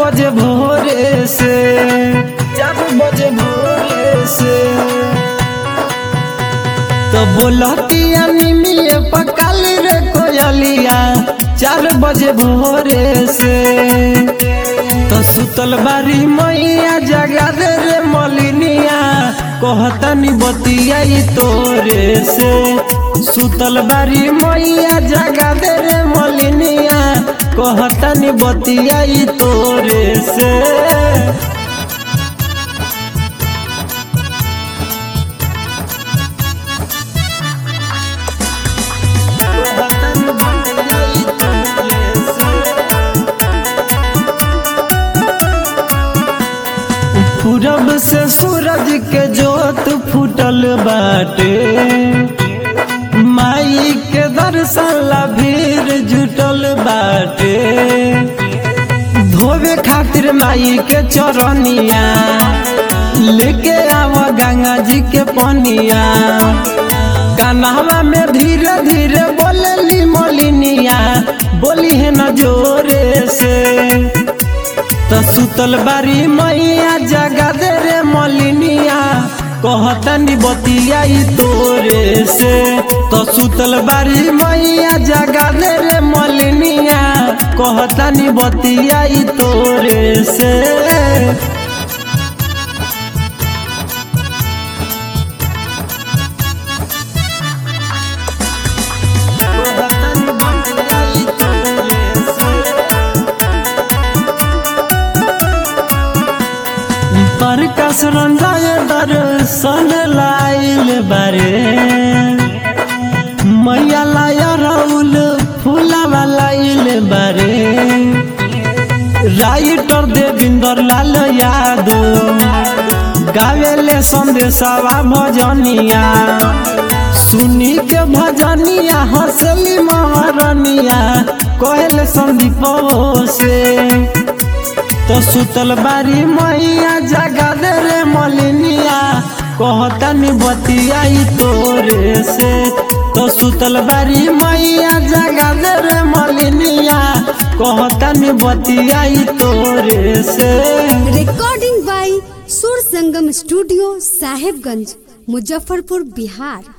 बजे भोरे से चार बजे भोरे से तो बोलतिया निमिए पकाल रे कोयलिया चार बजे भोरे से तो सुतल बारी मैया जगा दे रे मलिनिया कहतनी बतिया तोरे से सुतल बारी मैया जगा दे रे मलिनिया कहतनी बतिया तोरे से कहतनी बतिया तोरे से पूरब से सूरज के जोत फूटल बाटे माई के दर्शन ला भीड़ जुटल बाटे धोवे खातिर माई के चरनिया लेके आव गंगा जी के पनिया कान्हवा में धीरे धीरे बोलली मोलिनिया बोली है न जोरे से तो सुतल बारी मैया जगा दे रे मलिनिया कहतनी बतिया तोरे से तो सुतल बारी मैया जगा दे रे मलिनिया कहतनी बतिया तोरे से कहतनी बतिया तोरे से पर कसरन जाए दर्शन लाइल बारे मैया लाया राउल फूलावा लाइल बारे राइटर देविंदर लाल यादव गावेले संदेशावा भजनिया सुनी के भजनिया हंसली महारनिया कहले संदीप से तो सुतल बारी मैया जगा दे रे मलिनिया कहतनी बतिया तोरे से तो सुतल बारी मैया जगा दे रे मलिनिया कहतनी बतिया तोरे से recording by Sur Sangam studio Sahebganj Muzaffarpur Bihar